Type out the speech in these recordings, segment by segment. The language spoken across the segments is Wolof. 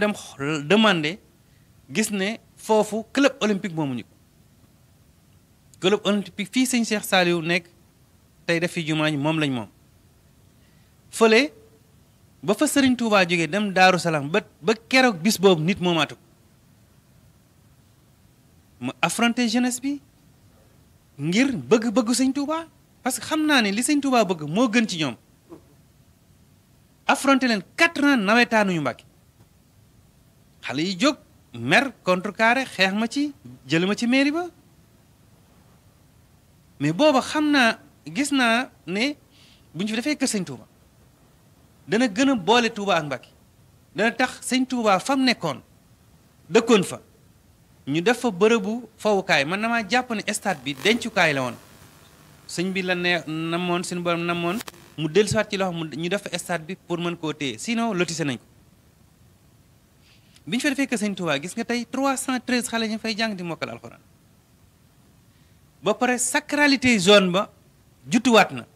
dem demander gis ne foofu club olympique moomuñu ko club olympique fii sëñ Cheikh Saliou nekk tey def fi jumaa ji moom lañ moom fële ba fa Serigne Touba jógee dem Daaru Salaam ba ba keroog bis boobu nit moomaatu ko ma affronter jeunesse bi ngir bëgg-bëggu sëñ Touba parce que xam naa ne li sëñ Touba bëgg moo gën ci ñoom affronter leen quatre ans nawetaanuñu Mbàkke xale yi jóg mer contrecarré xeex ma ci jël ma ci mairie ba mais booba xam naa gis naa ne bu ñu fi defee kër sëñ Touba dana gën a boole Touba ak Mbàkke dana tax sëñ Touba fa mu nekkoon dëkkoon fa ñu def fa bërëbu fowukaay man damaa jàpp ne stade bi dencukaay la woon sëñ bi la ne namoon suñu borom namoon mu dellusiwaat ci loxo mu ñu def fa stade bi pour mën koo téye sinon lotissé nañ ko bi ñu fa defee kër sëñ Touba gis nga tey 313 xale ñu fay jàng di mokkal alxuraan ba pare sacralité zone ba jutuwaat na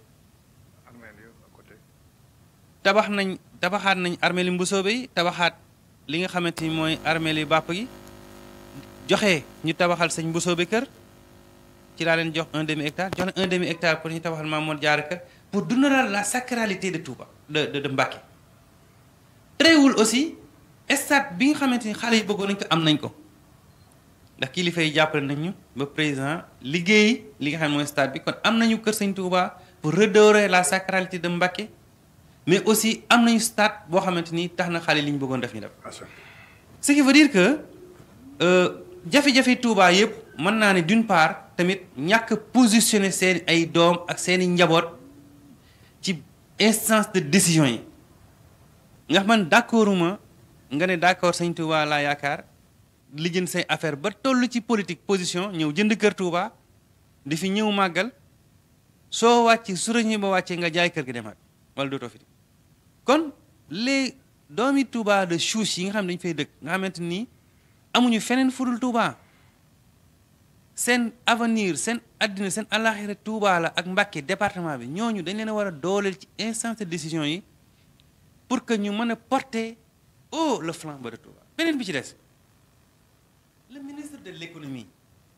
tabax nañ tabaxaat nañ armée li mbusoobe yi tabaxaat li nga xamante ni mooy armée li bàpp gi joxe ñu tabaxal sëñ mbusoobe kër ci laa leen jox un demi hectare jox leen un demi hectare pour ñu tabaxal Maam Mor Jaara kër pour dundalal la sacralité de Touba de de de Mbacké tréewul aussi stade bi nga xamante ni xale yi bëggoon nañ ko am nañ ko ndax kilifa yi jàppale nañ ñu ba président liggéey li nga xam ne mooy stade bi kon am nañu kër sëñ Touba pour redorer la sacralité de Mbacké mais aussi am nañu stade boo xamante ni tax na xale li ñu bëggoon def ñu def ce qui veut dire que jafe-jafe Touba yëpp mën naa ne d'une part tamit ñàkk positionner seen ay doom ak seeni njaboot ci instance de décision yi nga xam man d'accorduma nga ne d'accord sëñ Touba laa yaakaar li jënd say affaire ba toll ci politique position ñëw jënd kër Touba di fi ñëw màggal soo wàcc su ñi ba wàccee nga jaay kër gi demaat wala dootoo fi kon les doomi Touba de chouche yi nga xam ne dañu fay dëkk nga xamante ni amuñu feneen fudul Touba seen avenir seen addina seen alaxira Touba la ak Mbacké département bi ñooñu dañ leen a war a dooleel ci instance de décision yi pour que ñu mën a porter haut le flambeau de Touba beneen bi ci des le ministre de l'économie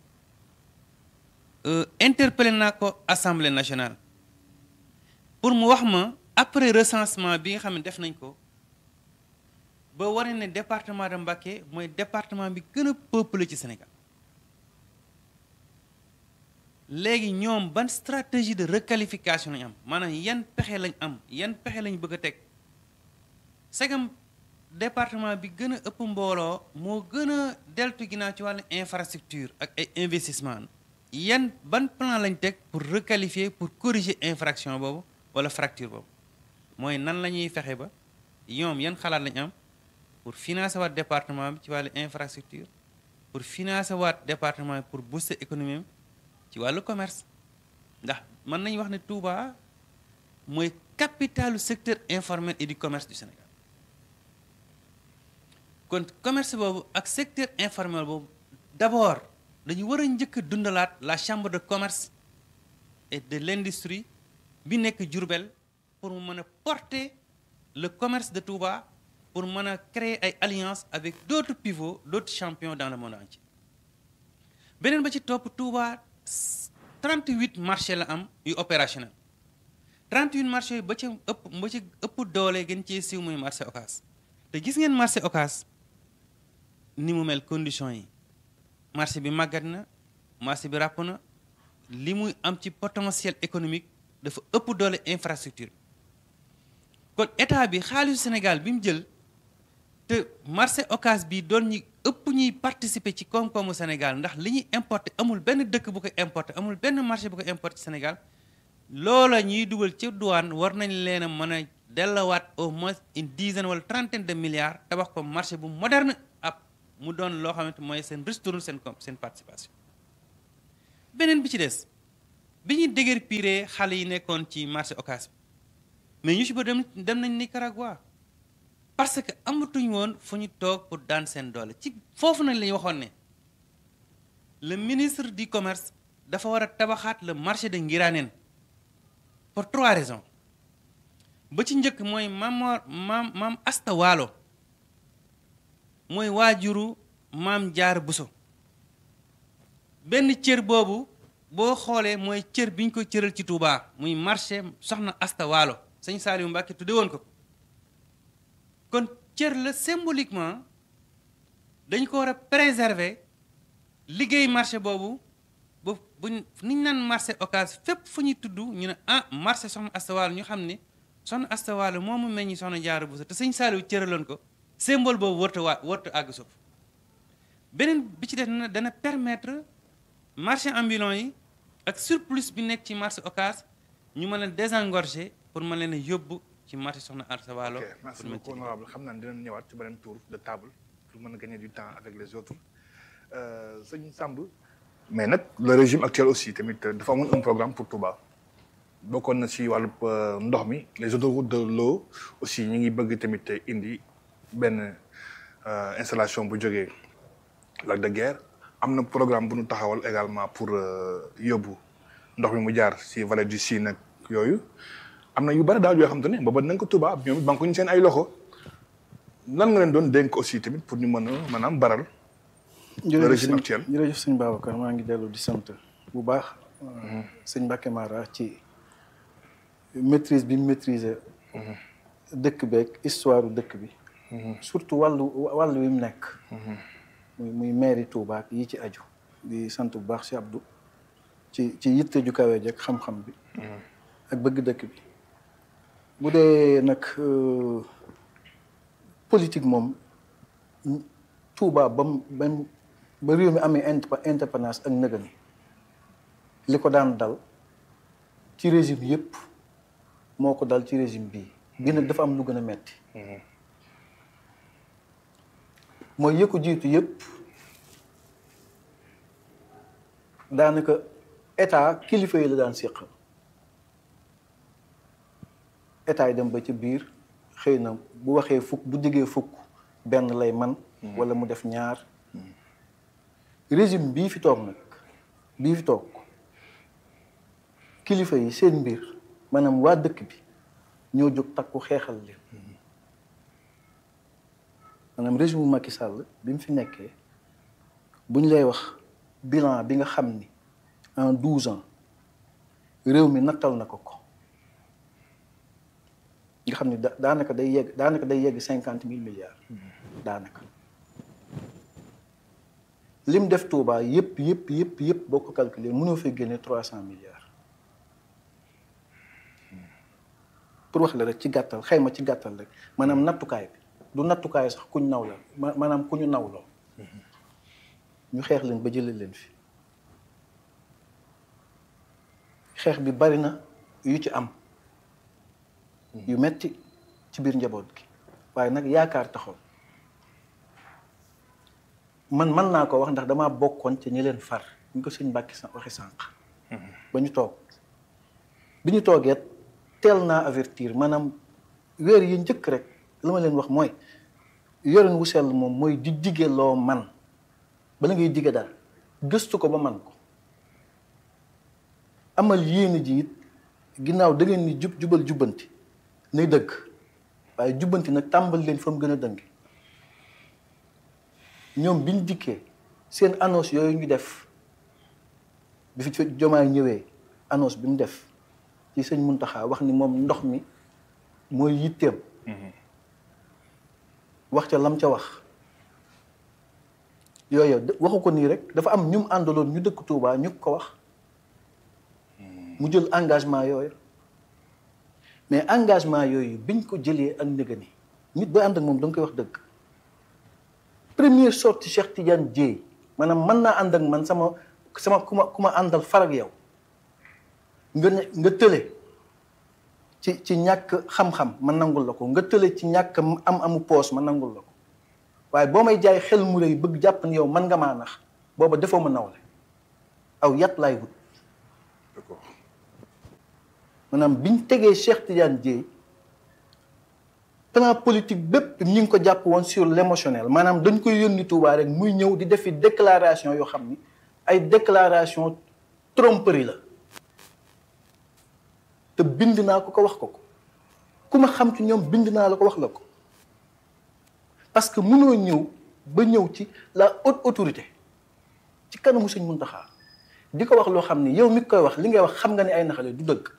interpellé naa ko assemblée nationale pour mu wax ma après recensement bi nga xam ne def nañ ko ba wane ne département de Mbacké mooy département bi gën a peuplé ci Sénégal léegi ñoom ban stratégie de requalification lañ am maanaam yan pexe lañ am yan pexe lañ bëgg a teg segam département bi gën a ëpp mbooloo moo gën a deltu ginnaaw ci wàllu infrastructure ak ay investissement yan ban plan lañ teg pour requalifier pour corriger infraction boobu wala fracture boobu mooy nan la ñuy fexe ba ñoom yan xalaat lañ am pour financer waat département bi ci wàllu infrastructure pour financer waat département bi pour booster économie ci wàllu commerce ndax mën nañu wax ne Touba mooy capitalu secteur informel et du commerce du Sénégal kon commerce boobu ak secteur informel boobu d'abord dañu war a njëkk a dundalaat la chambre de commerce et de l'industrie bi nekk Diourbel pour mu mën a porter le commerce de Touba pour mën a créer ay alliances avec d'autres pivots d'autres champions dans le monde entier beneen ba ci topp Touba 38 marchés la am yu opérationnel 38 marchés yu ba ca ëpp ba ca ëpp doole gën cee siiw muy marché Ocass te gis ngeen marché Ocass ni mu mel conditions yi marché bi màggat na marché bi ràpp na li muy am ci potentiel économique dafa ëpp doole infrastructure kon état bi xaalisu Sénégal bi mu jël te marché Ocass bi doon ñi ëpp ñuy participer ci koom-koomu Sénégal ndax li ñuy importer amul benn dëkk bu ko importer amul benn marché bu ko importer ci Sénégal loola ñuy dugal ci douane war nañ leen a mën a dellawaat au moins une dizaine wala trentaine de milliards tabax ko marché bu moderne ab mu doon loo xamante mooy seen retourne seen com seen participation beneen bi ci des bi ñuy dëgër piree xale yi nekkoon ci marché Ocass mais ñu ci ba dem dem nañ Nicaragua parce que amatuñ woon fu ñu toog pour daan seen doole ci foofu nañ la ñu waxoon ne le ministre du commerce dafa war a tabaxaat le marché de Ngiraneen pour trois raisons ba ci njëkk mooy Mamor maam maam Asta Waalo mooy waajuru maam jaar buso benn cër boobu boo xoolee mooy cër bi ñu ko cëral ci Touba muy marché soxna Asta Waalo sëñ Saliou Mbacke tudde woon ko kon cër la symboliquement dañ ko war a préserver liggéey marché boobu ba bu niñ naan marché Ocass fépp fu ñuy tudd ñu ne ah marché soxna Asta Waalo ñu xam ne soxna Asta Waalo moomu meññi soxna Jaara Buso te sëñ Saliou cëraloon ko symbole boobu warta waa warta àgg suuf beneen bi ci def na dana permettre marché ambulant yi ak surplus bi nekk ci marché Ocass ñu mën a désengorger pour mën leen a yóbbu ci marché soxna Asta Waalo ok merci pour mën beaucoup ci honorable xam naa ne dinañ ñëwaat ci beneen tour de table pour mën a gagner du temps avec les autres Euh, sëñ Samb mais nag le régime actuel aussi tamit dafa amoon un programme pour Touba bokkoon na ci wàllu ndox mi les autoroutes de l'eau aussi ñi ngi bëgg tamit indi benn euh, installation bu jógee lac de Guiers am na programme bu ñu taxawal également pour euh, yóbbu ndox mi mu jaar ci vallée du Sine ak yooyu am na yu bari daal yoo xam te ne booba nañ ko Touba ñoom it banque ñu seen ay loxo lan nga leen doon dénk aussi tamit pour ñu mën a maanaam baral le régime sëñ- actuel. jërëjëf sëñ Babacar maa ngi dellu di sant bu baax sëñ Mbacke Mara ci maîtrise bi mu maîtriser dëkk beeg histoire dëkk bi surtout wàllu wàllu wi mu nekk muy muy mairie Touba ak yi ci aju di sant bu baax si Abdou ci ci yitte ju kawe ji ak xam-xam bi ak bëgg dëkk bi bu dee nag euh, politique moom Touba ba mu ba mu ba réew mi amee indép- indépendance ak nëga ni li ko daan dal ci régime yëpp moo ko dal ci régime bii bii nag dafa am lu gën a metti mooy yë ko jiitu yëpp daanaka état kilifa yi la daan séqal état yi dem ba ci biir xëy na bu waxee fukk bu diggee fukk benn lay man wala mu def ñaar régime bii fi toog nag bii fi toog kilifa yi seen mbir maanaam waa dëkk bi ñoo jóg takku xeexal leen maanaam régime bu Macky Sall bi mu fi nekkee bu ñu lay wax bilan bi nga xam ni en douze ans réew mi nattal na ko ko nga xam ni da daanaka day yegg daanaka day yegg cinquante mille milliards daanaka lim def Touba yëpp yëpp yëpp yëpp boo ko calculer mënoo fay génne trois cent milliards pour wax la rek ci gàttal xayma ci gàttal rek maanaam nattukaay bi du nattukaay sax kuñ naw la ma maanaam ku ñu nawloo ñu xeex leen ba jëlee leen fi xeex bi bari na yu ci am yu metti ci biir njaboot gi waaye nag yaakaar taxoon man mën naa ko wax ndax damaa bokkoon ci ñi leen far ñu ko sëñ Mbàkke sa waxi sànq ba ñu toog bi ñu toogee teel naa avertir maanaam weer yi njëkk rek la ma leen wax mooy yorin wu sell moom mooy di dige loo man bala ngay dige dara gëstu ko ba man ko amal yéene ji it ginnaaw da ngeen ni jub jubal jubbanti nay dëgg waaye jubbanti nag tàmbal leen fa mu gën a dënge ñoom biñ dikkee seen annonce yooyu ñu def bi fi jomaay ñëwee annonce bi mu def ci sëñ Muntaxa wax ni moom ndox mi mooy yitteem wax ca lam ca wax yooyu waxu ko nii rek dafa am ñu mu àndaloon ñu dëkk Touba ñu ko wax mu jël engagement yooyu mais engagement yooyu biñ ko jëlee ak ndëgë ni nit booy ànd ak moom da nga koy wax dëgg première sortie Cheikh Tidiane Dièye maanaam mën naa ànd ak man sama sama ku ma ku ma àndal farag yow nga ne nga tële ci ci ñàkk xam-xam ma nangul la ko nga tële ci ñàkk am amu poos ma nangul la ko waaye boo may jaay xel mu rëy bëgg jàpp ni yow man nga maa nax booba defoo ma nawle aw yat laay wut d'accord maanaam biñ tegee Cheikh Tidiane Dièye plan politique bépp ñi ngi ko jàpp woon sur l'émotionnel maanaam dañ koy yónni Touba rek muy ñëw di defi déclaration yoo xam ni ay déclaration tromperie la te bind naa ko ko wax ko ko ku ma xam ci ñoom bind naa la ko wax la ko parce que mënoo ñëw ba ñëw ci la haute autorité ci kanamu sëñ Muntaxa di ko wax loo xam ni yow mi koy wax li ngay wax xam nga ne ay naxale du dëgg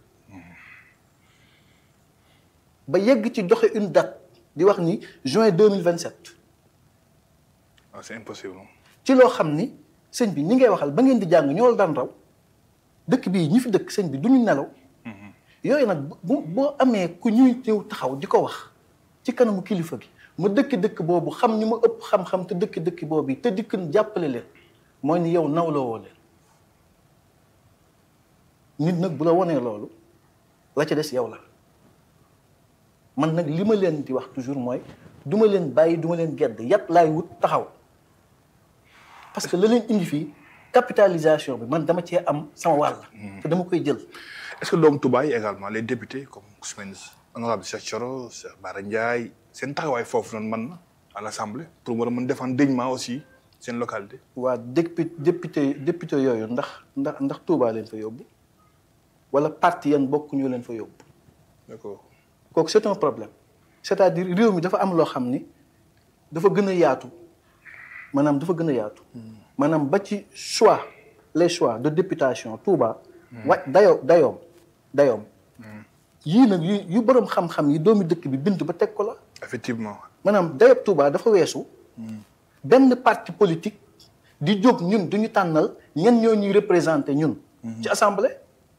ba yegg ci joxe une date di wax ni juin deux mille vingt sept ah c'est impossible. ci loo xam ni sëñ bi ñi ngay waxal ba ngeen di jàng ñoo la daan raw dëkk bii ñi fi dëkk sëñ bi du ñu nelaw yooyu nag bu boo amee ku ñuy ñëw taxaw di ko wax ci kanamu kilifa gi mu dëkk dëkk boobu xam ñu ma ëpp xam-xam te dëkk dëkk boobu te dikk jàppale leen mooy ni yow nawloo woo leen nit nag bu la wonee loolu la ca des yow la man nag li ma leen di wax toujours mooy du ma leen bàyyi du ma leen gedd yat laay wut taxaw parce que la leen indi fii capitalisation bi man dama cee am sama wàll. te dama koy jël. est-ce que doomu Touba yi également les députés comme Ousmane honorable Cheikh Thioro Cheikh Bara Ndiaye seen taxawaay foofu noonu mën na à l'Assemblée pour war a mën défendre dignement aussi seen localité. waa député député député yooyu ndax ndax ndax Touba leen fa yóbbu wala parti yan bokk ñu leen fa yóbbu d'accord kooku c'est un problème c'est-à-dire réew mi dafa am loo xam ni dafa gën a yaatu maanaam dafa gën a yaatu. maanaam ba ci choix les choix de députation Touba. wa dayoo dayoom dayoom. yii nag yu yu borom xam-xam yi doomi dëkk bi bind ba teg ko la. effectivement maanaam dayoob Touba dafa weesu. benn parti politique di jóg ñun duñu tànnal ñen ñoo ñuy représenté ñun. ci assemblée.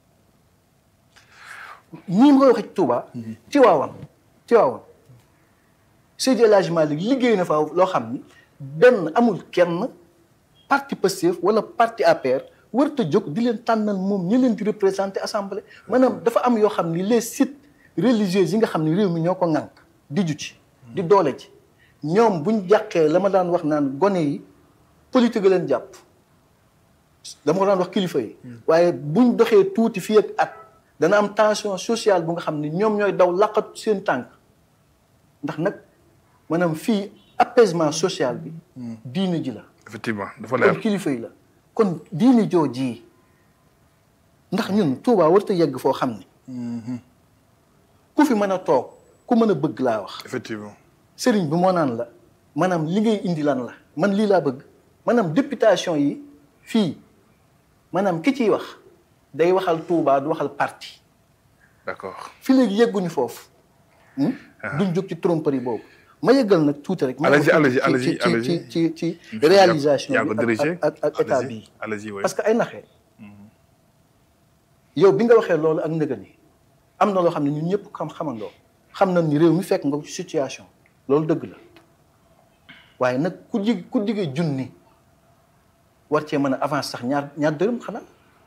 ñii ma koy waxee ci Touba. Tiwaawan Tiwaawan Seydi El Hadji Malick liggéey na fa loo xam ni benn amul kenn parti Pastef wala parti APR warut a jóg di leen tànnal moom ñi leen di représenté assemblée maanaam dafa am yoo xam ni les sites religieux yi nga xam ni réew mi ñoo ko ŋànk di ju ci di doole ci ñoom buñ jàqee la ma daan wax naan gone yi politique leen jàpp dama ko daan wax kilifa yi waaye buñ doxee tuuti fii ak at dana am tension sociale bu nga xam ni ñoom ñooy daw laqatu seen tànk ndax nag maanaam fii apaisement social bi diine ji la effectivement dafa kon leer kilifa yi la kon diine joo ji ndax ñun Touba warut a yegg foo xam ni ku fi mën a toog ku mën a bëgg laa wax effectivement sëriñ bi moo naan la maanaam li ngay indi lan la man lii laa bëgg maanaam députation yi fii maanaam ki ciy wax day waxal Touba du waxal parti d'accord fi léegi yegguñu foofu hmm? duñ jóg ci tromperie boobu ma yeggal nag tuuti rek ma Allez-y, wax allez-y, ci- allez-y, ci- allez-y. ci ci ci réalisation yaa ko bi dirigé ak ak ak état allez-y, bii allez-y oui parce que ay naxee yow bi nga waxee loolu ak ndëgën yi am na loo xam ne ñun ñëpp xam xamandoo xam nañ ni réew mi fekk nga ko ci situation loolu dëgg la waaye nag ku jig ku digee junni war cee mën a avance sax ñaar ñaar dërëm xanaa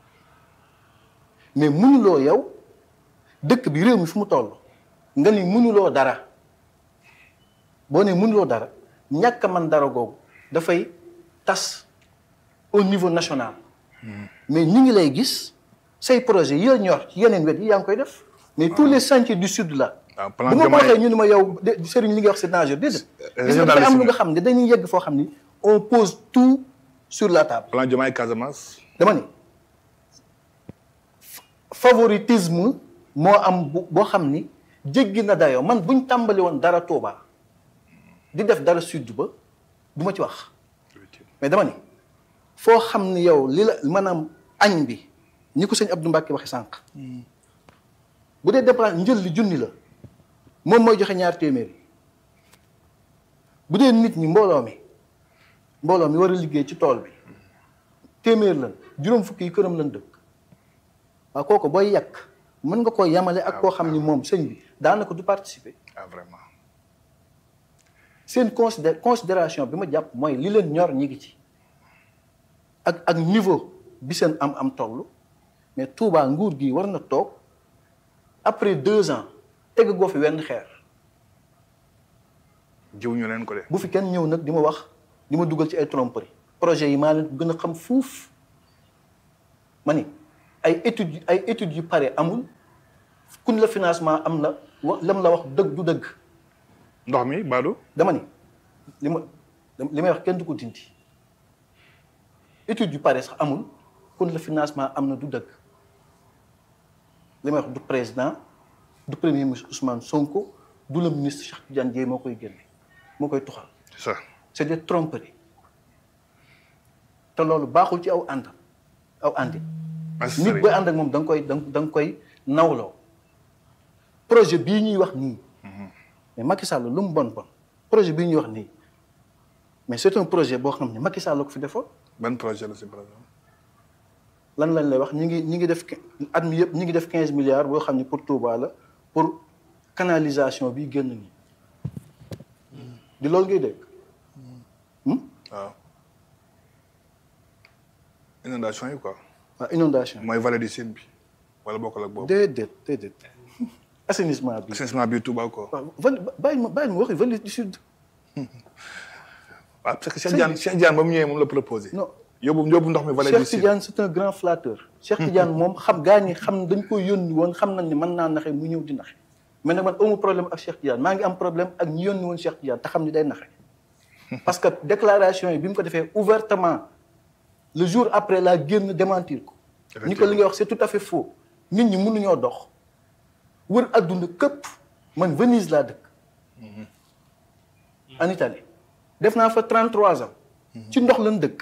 mais mënuloo yow dëkk bi réew mi fu mu toll nga ni mënuloo dara boo ne mënuloo dara ñàkk a man dara googu dafay tas au niveau national mais ñi ngi lay gis say projet yi la ñor ci yeneen wet yi yaa ngi koy def mais tous les chantiers du sud là waaw plan bu ma ko Diomaye- waxee ñu ne ma yow de Serigne li nga wax c'est dangereux déedéet gis nga dafay am lu nga xam ne dañuy yegg foo xam ni on pose tout sur la table plan Diomaye Casamance dama ni favoritisme moo am bu boo xam ni jéggi na dayoo man buñ tàmbali woon dara Touba di def dara sud ba du ma ci wax mais dama ni foo xam ni yow li la maanaam añ bi ñi ko sëñ Abdou Mbacke waxe sànq bu dee dépense njël li junni la moom mooy joxe ñaar téeméeri bu dee nit ñi mbooloo mi mbooloo mi war a liggéey ci tool bi téeméer lan juróom fukki yi këram lan dëkk waaw kooku booy yàq mën nga koo yamale ak koo xam ni moom sëñ bi daanaka du participer ah vraiment seen considé considération bi ma jàpp mooy li leen ñor ñi ngi ci ak ak niveau bi seen am am toll mais Touba nguur gi war na toog après deux ans teg goo fi wenn xeer jiw ñu leen ko de bu fi kenn ñëw nag di ma wax di ma dugal ci ay tromperie projet yi maa leen ko gën a xam fuuf ma ni ay études yu- ay études yu pare amul kun la financement am na wa lam la wax dëgg du dëgg ndox mi Badou dama ni li ma li may wax kenn du ko dindi étude yu pare sax amul kun la financement am na du dëgg li may wax du président du premier ministre Ousmane Sonko du le ministre Cheikh Tidiane Dièye moo koy génne moo koy tuxal c'est ça c'est des tromperies te loolu baaxul ci aw ànd aw àndi nit booy ànd ak moom da nga koy da nga da nga koy nawloo projet bii ñuy wax nii mais Macky Sall lu mu bon bon projet bii ñuy wax nii mais c'est un projet boo xam ne Macky Sall la ko fi defoon ban projet la si par exemple. lan lañ lay wax ñi ngi ñi ngi def at mi yëpp ñi ngi def quinze milliards boo xam ne pour Touba la pour canalisation bi génn nii di loolu ngay dégg waaw inondation yi quoi. waaw inondation mooy vallée du Sine bi wala bokkul ak boobu. déedéet déedéet assainissement bi assainissement bi Touba quoi. waaw val bàyyi ma bàyyi ma waxi vallée du sud waaw parce que Cheikh Sëñ Diane bi- Cheikh Diane ba mu ñëwee moom la proposé. non yóbbu yóbbu ndox mi vallée du Cheikh Sine. Tidiane c'est un grand flatteur Cheikh Tidiane moom xam gaa ñi xam dañ ko yónni woon xam nañ ne mën naa naxe mu ñëw di naxe mais nag man amu problème ak Cheikh Tidiane maa ngi am problème ak ñi yónni woon Cheikh Tidiane te xam ni day naxe parce que déclaration yi bi mu ko defee ouvertement le jour après la génn démentir ko ni ko li ngay wax c'est tout à fait faux nit ñi mënuñoo dox wër adduna këpp man Venise laa dëkk en Italie def naa fa 33 ans ci ndox lañ dëkk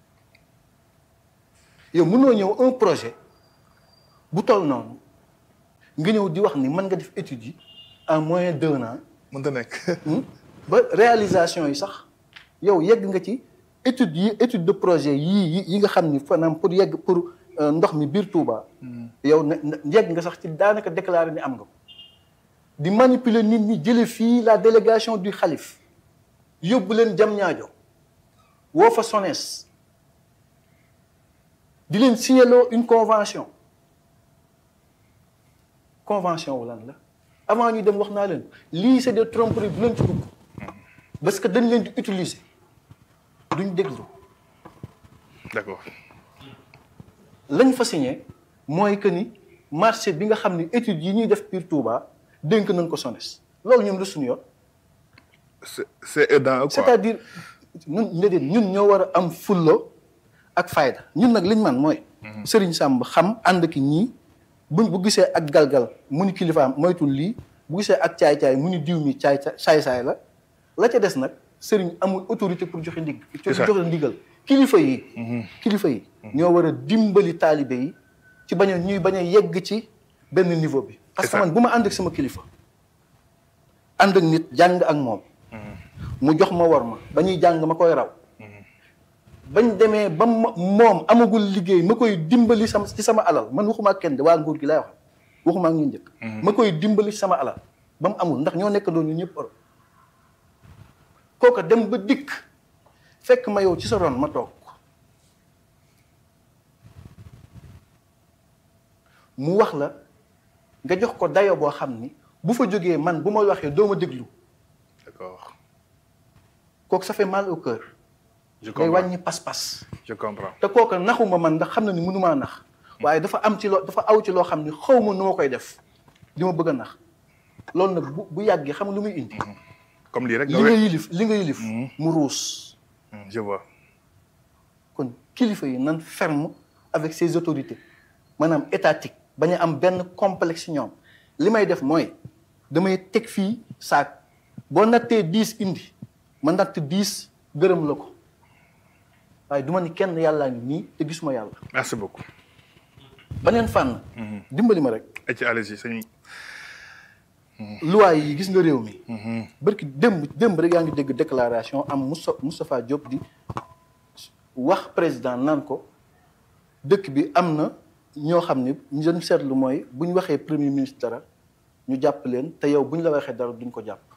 yow mënoo ñëw un projet bu toll noonu nga ñëw di wax ni mën nga def étude yi en moyen d'un an mënta nekk. hmm, ba réalisation yi sax yow yegg nga ci étude yi étude de projet yii yi yi nga xam ni fanaam pour yegg pour euh, ndox mi biir Touba yow ne ne- yegg nga sax ci daanaka déclaré ni am nga ko di manipuler nit ñi jële fii la délégation du xalif yóbbu leen jam ñaajo woo fa SONES di leen signaloo une convention convention wu lan la avant ñu dem wax naa leen lii c'est des tromperies bu leen ci dugg parce que dañ leen di utiliser duñ déglu d'accord lañ fa signé mooy que ni marché bi nga xam ni études yi ñuy def biir Touba dénk nañ ko SONES loolu ñun lu suñu yoon c'est c'est aidant quoi. c'est-à-dire ñun déedéet ñun ñoo war a am fullo ak fayda ñun nag liñ man mooy Serigne Samb xam ànd ki ñii buñ bu gisee ak galgal mu ni kilifaam moytul lii bu gisee ak caay-caay mu ni diw mi caay saay-saay la la ca des nag Serigne amul autorité pour joxe ndig C'est ça. joxe ndigal kilifa yi kilifa yi ñoo war a dimbali taalibe yi ci bañ a ñuy bañ a yegg ci benn niveau bi parce C'est que ça. man bu ma ànd ak sama kilifa ànd ak nit jàng ak moom mu jox ma war ma ba ñuy jàng ma koy raw bañ demee ba ma moom amagul liggéey ma koy dimbali sama ci sama alal man waxuma ak kenn de waa nguur gi laay wax waxuma ak ñu njëkk ma koy dimbali ci sama alal ba mu amul ndax ñoo nekk doon ñu ñëpp Europe kooka dem ba dikk fekk ma yow ci sa ron ma toog mu wax la nga jox ko dayo boo xam ni bu fa jógee man bu ma waxee doo ma déglu d'accord kooku ça fait mal au cœur je day comprends wàññi pas-pas je comprends. te kooka naxuma man ndax xam na ni mënumaa nax waaye dafa am ci loo dafa aw ci loo xam ni xaw ma nu ma koy def li ma bëgg a nax loolu nag bu bu yàggee xam nga lu muy indi comme lii rek. li nga nga we- yilif li nga yilif mu ruus Hmm, je vois. kon kilifa yi nan ferme avec ses autorités maanaam étatique bañ a am benn complexe ci ñoom li may def mooy damay teg fii saak boo nattee dix indi ma natt dix gërëm la ko waaye du ma ni kenn yàllaa ngi nii te gisuma yàlla merci beaucoup. beneen fànn dimbali ma rek et ci allez-y sëñ. loi yi gis nga réew mi barki démb démb rek yaa ngi dégg déclaration am Moussa Moustapha Diop di wax président naan ko dëkk bi am na ñoo xam ne ñu doon seetlu mooy bu ñu waxee premier ministre dara ñu jàpp leen te yow bu ñu la waxee dara duñ ko jàpp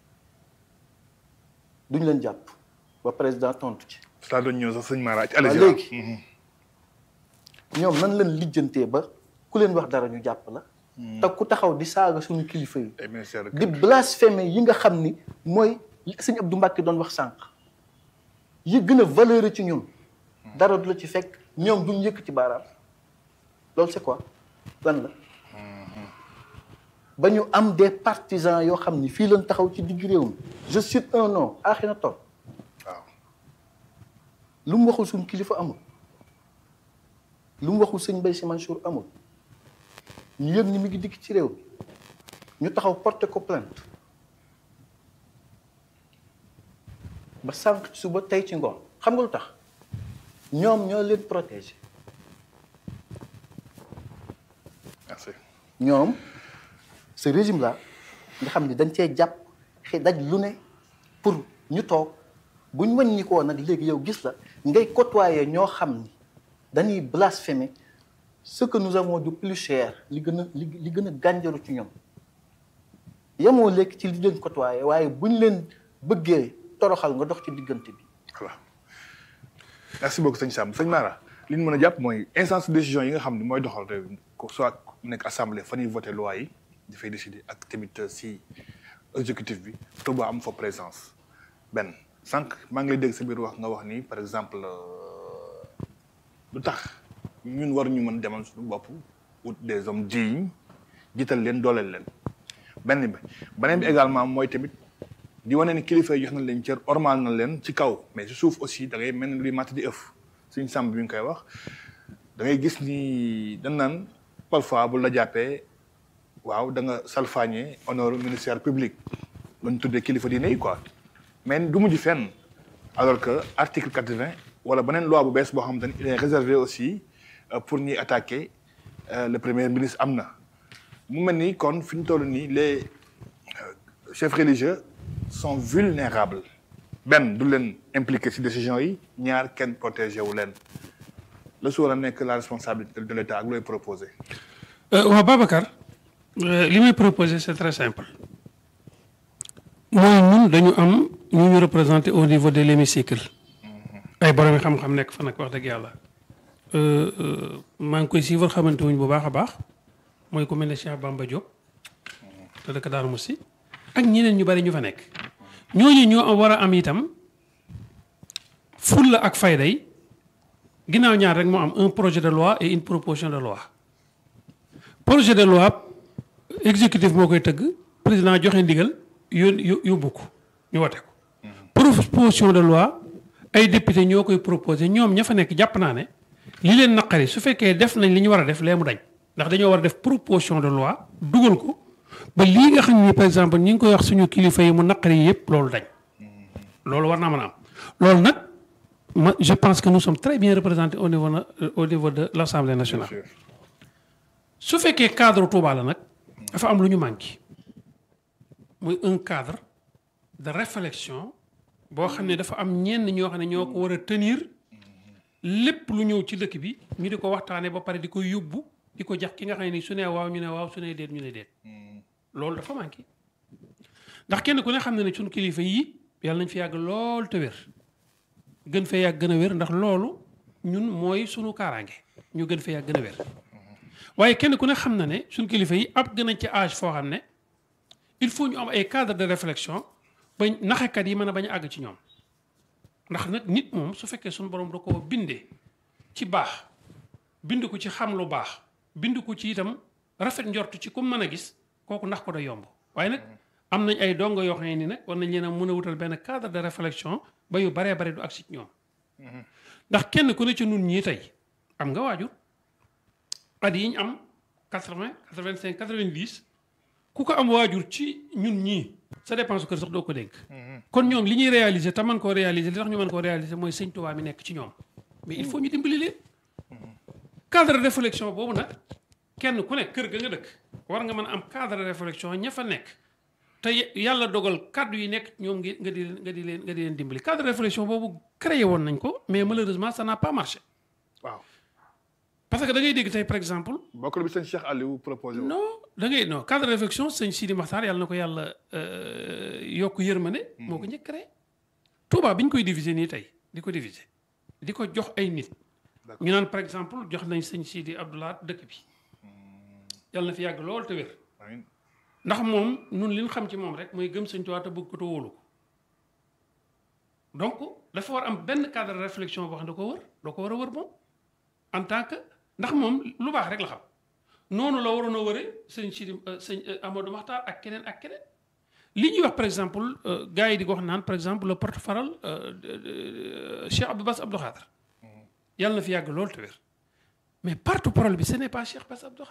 duñ leen jàpp ba président tontu ci saa doon ñëw sax sëñ Mara ci waaw allez-y. léegi ñoom nan leen lijjantee ba ku leen wax dara ñu jàpp la te ku taxaw di saaga suñu kilifa yi ay ministère de di blasphémé yi nga xam ni mooy li sëñ Abdou Mbacke doon wax sànq yi gën a valeur ci ñun dara du la ci fekk ñoom duñ yëkk ci baaraam loolu c'est quoi lan la ba ñu am des partisans yoo xam ni fii lañ taxaw ci digg réew mi je cite un nom Akhenaton waaw. lu mu waxul suñ kilifa amul lu mu waxul sëñ Mbaye Sy Mansour amul ñu yëg ni mi ngi dikk ci réew mi ñu taxaw porter ko plainte ba sànq ci suba tey ci ngoon xam nga lu tax ñoom ñoo leen protéger merci ñoom ce régime là nga xam ni dañ cee jàpp xëy daj lu ne pour ñu toog bu ñu wàññi koo nag léegi yow gis la ngay côtoyer ñoo xam ni dañuy blasphémer ce que nous avons de plus cher li gën a li li gën a gànjaru ci ñoom yemoo léegi ci li leen côtoyer waaye bu ñu leen bëggee toroxal nga dox ci diggante bi voilà merci beaucoup sëñ Samb sëñ Mara li ñu mën a jàpp mooy instance de décision yi nga xam ne mooy doxal réew mi ko soit nekk assemblée fa ñuy voté loi yi dafay décider ak tamit si exécutif bi Touba am fa présence benn sànq maa ngi lay dégg sa biir wax nga wax ni par exemple lu tax ñun war ñu mën demal suñu bopp wut des hommes dignes jiital leen dooleel leen benn bi beneen bi également mooy tamit di wane ni kilifa yi jox na leen cër ormal na leen ci kaw mais ci suuf aussi da ngay mel ni luy màtt di ëff suñ sàmb bi ñu koy wax da ngay gis ni dañ naan parfois bu la jàppee waaw da nga salfaañe honneur ministère public lañ tuddee kilifa diine yi quoi mais du mujj fenn alors que article quatre-vingt wala beneen loi bu bees boo xamante ni il est réservé aussi pour ñuy attaquer le premier ministre am na mu mel ni kon fi ñu toll nii les chefs religieux sont vulnérables benn du leen impliqué ci décision yi ñaar kenn protégé wu leen la su war a nekk la responsabilité de l'État ak looy proposé waaw Babacar li may proposé c'est très simple mooy ñun dañu am ñu ñu représenté au niveau de l'hémicycle ay borom xam-xam nekk fa nag wax dëgg yàlla maa ngi koy suivre xamante wuñ bu baax a baax mooy ku mel ne Cheikh Bamba Diop te dëkk Darou Moussi ak ñeneen ñu bari ñu fa nekk ñooñu ñoo war a am itam fulla ak fayda yi ginnaaw ñaar rek moo am un projet de loi et une proposition de loi projet de loi exécutif moo koy tëgg président joxe ndigal yón yóbbu ko ñu wote ko proposition de loi ay député ñoo koy proposé ñoom ña fa nekk jàpp naa ne li leen naqari su fekkee def nañ li ñu war a def lee mu dañ ndax dañoo war a def proposition de loi dugal ko ba lii nga xam ni par exemple ñi ngi koy wax suñu kilifa yi mu naqari yi yëpp loolu dañ loolu war naa mën a am loolu nag ma je pense que nous sommes très bien représentés au niveau na au niveau de l'Assemblée nationale su fekkee cadre Touba la nag dafa am lu ñu manqué muy un cadre de réflexion boo xam ne dafa am ñenn ñoo xam ne ñoo ko war a tenir lépp lu ñëw ci dëkk bi ñu di ko waxtaanee ba pare di ko yóbbu di ko jax ki nga xam ne ni su nee waaw ñu ne waaw su nee déet ñu ne déet loolu dafa manqué ndax kenn ku ne xam ne ne suñu kilifa yi yàlla nañ fi yàgg lool te wér gën fee yàgg gën a wér ndax loolu ñun mooy sunu kaaraange ñu gën fee yàgg gën a wér waaye kenn ku ne xam na ne suñu kilifa yi ab gën a ci âge foo xam ne il faut ñu am ay cadre de réflexion ba naxekat yi mën a bañ a àgg ci ñoom ndax nag nit moom su fekkee suñu borom da koo bindee ci baax bind ko ci xam lu baax bind ko ci itam rafet njort ci ku mën a gis kooku ndax ko da yomb waaye nag am nañ ay dongo yoo xam ne ni nag war nañ leen a mën a wutal benn cadre de réflexion ba yu baree bare du ak ci ñoom ndax kenn ku ne ci nun ñii tey am nga waajur at yi ñu am quatre-vingt quatre-vingt-cinq quatre-vingt-dix ku ko am waajur ci ñun ñii sa dépense kër sax doo ko dénk kon ñoom li ñuy réaliser te mën koo réaliser li tax ñu mën koo réaliser mooy sëñ Tuubaa mi nekk ci ñoom mais il faut ñu dimbali leen cadre de réflexion boobu nag kenn ku nekk kër ga nga dëkk war nga mën a am cadre de réflexion ña fa nekk te yàlla dogal kàddu yi nekk ñoom ngi nga di leen nga di leen nga di leen dimbali cadre de réflexion boobu créé woon nañ ko mais malheureusement ça n'a pas marché waaw parce que da ngay dégg tey par exemple bokk bi sëñ Cheikh Aliou proposé woon. non da ngay non cadre de réflexion sëñ Sidi Maxtaar yàlla na ko yàlla yokk yërmande moo ko njëkk créé Touba bi ñu koy diviser nii tey di ko diviser di ko jox ay nit ñu naan par exemple jox nañ sëñ Sidi Abdoulaye dëkk bi yàlla na fi yàgg lool te wér amiin ndax moom nun li ñu xam ci moom rek mooy gëm sëñ Tuubaa te bëgg ko te wóolu ko donc dafa war am benn cadre de réflexion boo xam ne da ko wër doo ko war a wër moom en tant que ndax moom lu baax rek la xam noonu la waroon a wëre sëñ Sidi sëñ Amadou Maxtaar ak keneen ak keneen li ñuy wax par exemple gars yi di ko wax naan par exemple le porte-parole Cheikh Abdou Bass Abdou Khadre yàlla na fi yàgg lool te wér mais porte-parole bi ce n'est pas Cheikh Bass Abdou